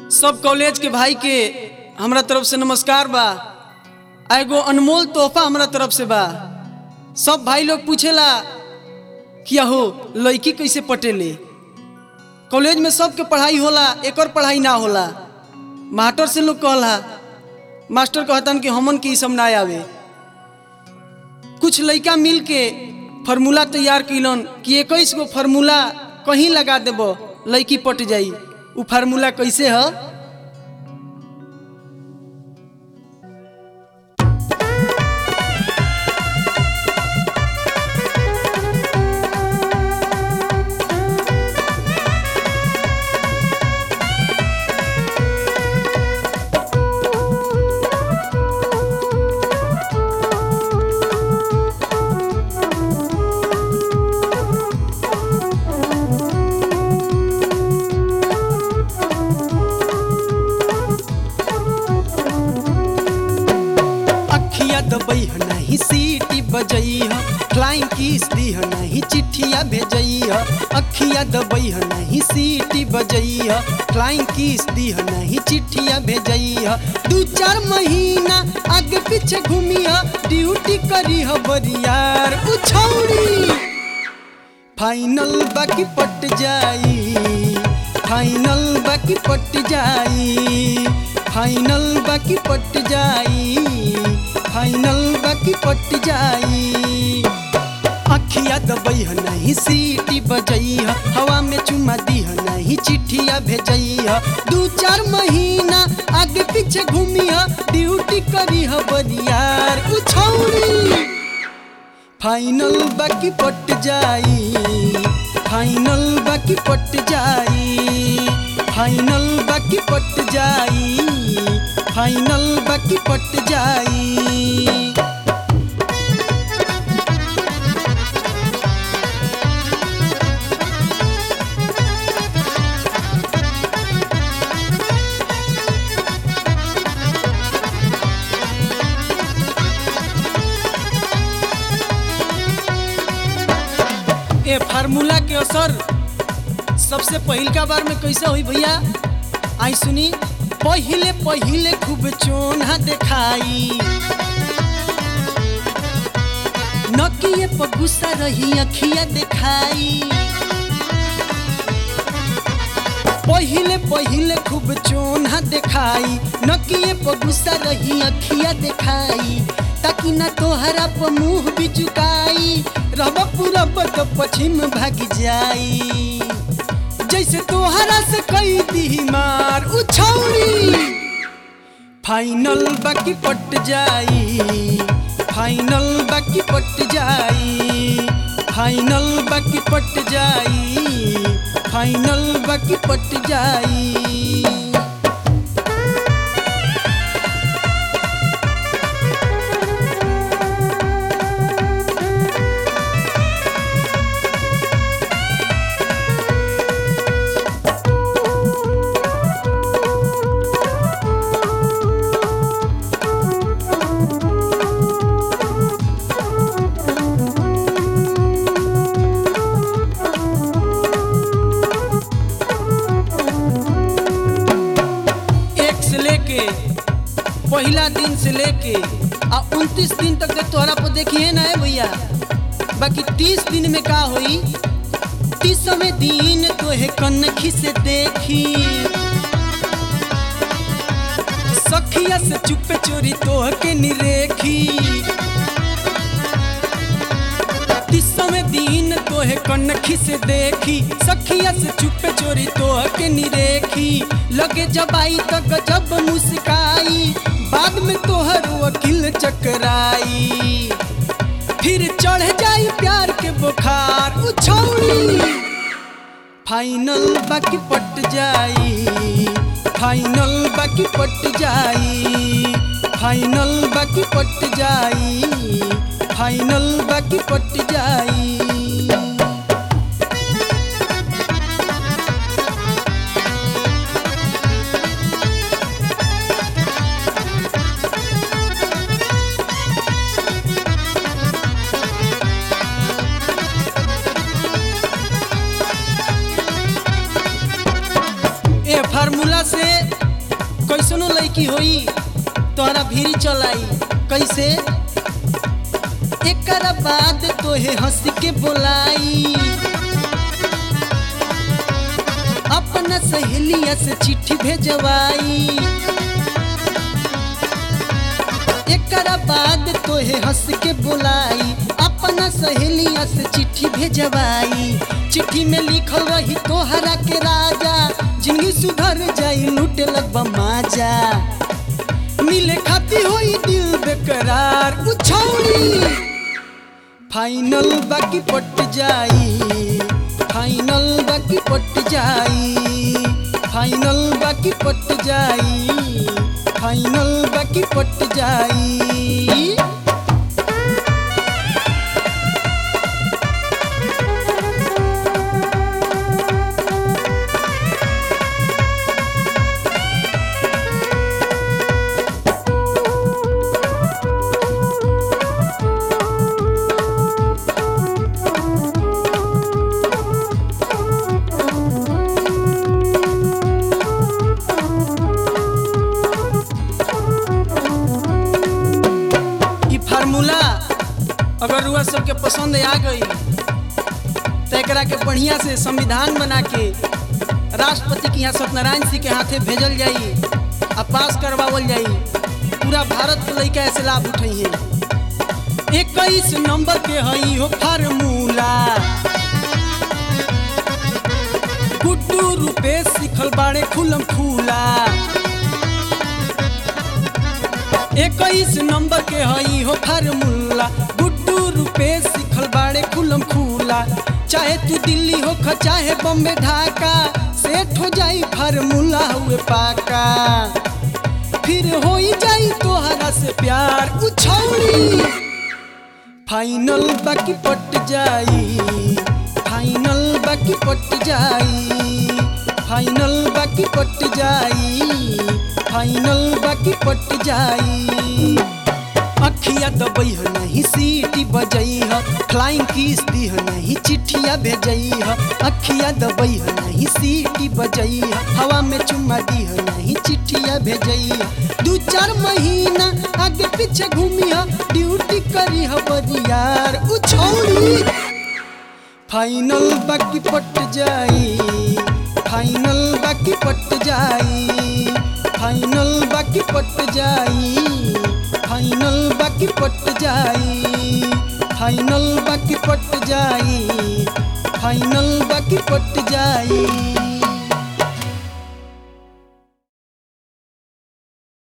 सब कॉलेज के भाई के हमरा तरफ से नमस्कार बा आ एगो अनमोल तोहफा हमरा तरफ से बा सब भाई लोग पूछेला कि हो लड़की कैसे पटेले कॉलेज में सबके पढ़ाई होला एकर पढ़ाई ना होला मास्टर से लोग कहला मास्टर कहतन कि हमन के ई सब ना आवे कुछ लड़का मिल के फार्मूला तैयार कैलन कि इक्कीस गो फार्मूला कहीं लगा देब लड़की पट जाई उ फार्मूला कैसे है अखिया दबई ह नहीं सीटी बजई ह फ्लाइंग किस दी ह नहीं चिट्ठिया भेजई ह अखिया दबई ह नहीं सीटी बजई ह फ्लाइंग किस दी ह नहीं चिट्ठिया भेजई ह दू चार महीना आगे पीछे घूमी ह ड्यूटी करी ह बरियार उछौड़ी फाइनल बाकी पट जाई फाइनल बाकी पट जाई फाइनल बाकी पट जाई फाइनल बाकी पट जाई अखिया दबई ह नहीं सीटी बजई ह हवा में चुमा दी ह नहीं चिट्ठिया भेजई ह दू चार महीना आगे पीछे घूमी ह ड्यूटी करी ह बरियार उछौड़ी फाइनल बाकी पट जाई फाइनल बाकी पट जाई फाइनल बाकी पट जाई फाइनल बाकी पट जाई ए फार्मूला के असर सबसे पहिल का बार में कैसे हुई भैया आई सुनी पहिले पहिले खूब चोना देखाई नकिए पर गुस्सा रही अखिया देखाई पहिले पहिले खूब चोना देखाई नकिए पर गुस्सा रही अखिया देखाई ताकि ना तोहरा पर मुंह भी चुकाई रब पूरा बत पश्चिम भाग जाई जैसे तोहरा से कई दी मार उछौड़ी फाइनल बाकी पट जाई फाइनल बाकी पट जाई फाइनल बाकी पट जाई फाइनल बाकी पट जाई एक से लेके पहला दिन से लेके आ उनतीस दिन तक के तोहरा पर देखिए ना है भैया बाकी तीस दिन में का होई तीसवें दिन तोहे कनखी से देखी सखिया से चुपे चोरी तोह के निरेखी तीसवें दिन तोहे कनखी से देखी सखिया से चुपे चोरी तोह के निरेखी लगे जब आई तो गजब मुस्काई बाद में तोहर वकील चकराई फिर चढ़ जाई प्यार के बुखार उछौड़ी फाइनल बाकी पट जाई फाइनल बाकी पट जाई फाइनल बाकी पट जाई फाइनल बाकी पट जाई ए फार्मूला से लड़की होई तोहरा भीरी चलाई कैसे एकर बाद तोहे हंस के बोलाई अपना सहेलिया से चिट्ठी भेजवाई एकर बाद तोहे हंस के बोलाई अपना सहेलिया से चिट्ठी भेजवाई चिट्ठी में लिखल रही तोहरा के राजा जिंदगी सुधर जाई लूटे लगबा माजा मिले खाती होई दिल बेकरार उछौड़ी फाइनल बाकी पट जाई फाइनल बाकी पट जाई फाइनल बाकी पट जाई फाइनल बाकी पट जाई ई फार्मूला अगर रुआ सबके पसंद आ गई तो एकरा के बढ़िया से संविधान बना के राष्ट्रपति के यहाँ सत्यनारायण सिंह के हाथे भेजल जाई आ पास करवावल जाई पूरा भारत के लड़का ऐसे लाभ उठाई है इक्कीस नंबर के हई हो फार्मूला गुड्डू रुपेश सिखल बाड़े खुलम फूला इक्कीस नंबर के हई हो फार्मूला गुड्डू रुपेश सिखल बाड़े खुलम खूला चाहे तू दिल्ली हो ख चाहे बम्बे ढाका सेठ हो जाई फार्मूला हुए पाका फिर हो जाई तोहरा से प्यार उछौड़ी फाइनल बाकी पट जाई फाइनल बाकी पट जाई फाइनल बाकी पट जाई फाइनल बाकी पट जाई अखिया दबई ह नहीं सीटी बजई ह फ्लाइंग किस दी ह नहीं चिट्ठिया भेजई ह अखिया दबई ह नहीं सीटी बजई ह हवा में चुम्मा दी ह नहीं चिट्ठिया भेजई ह दू चार महीना आगे पीछे घूमी ह ड्यूटी करी ह बरियार उछौड़ी फाइनल बाकी पट जाई फाइनल बाकी पट जाई फाइनल बाकी पट जाई फाइनल बाकी पट जाई फाइनल बाकी पट जाई फाइनल बाकी पट जाई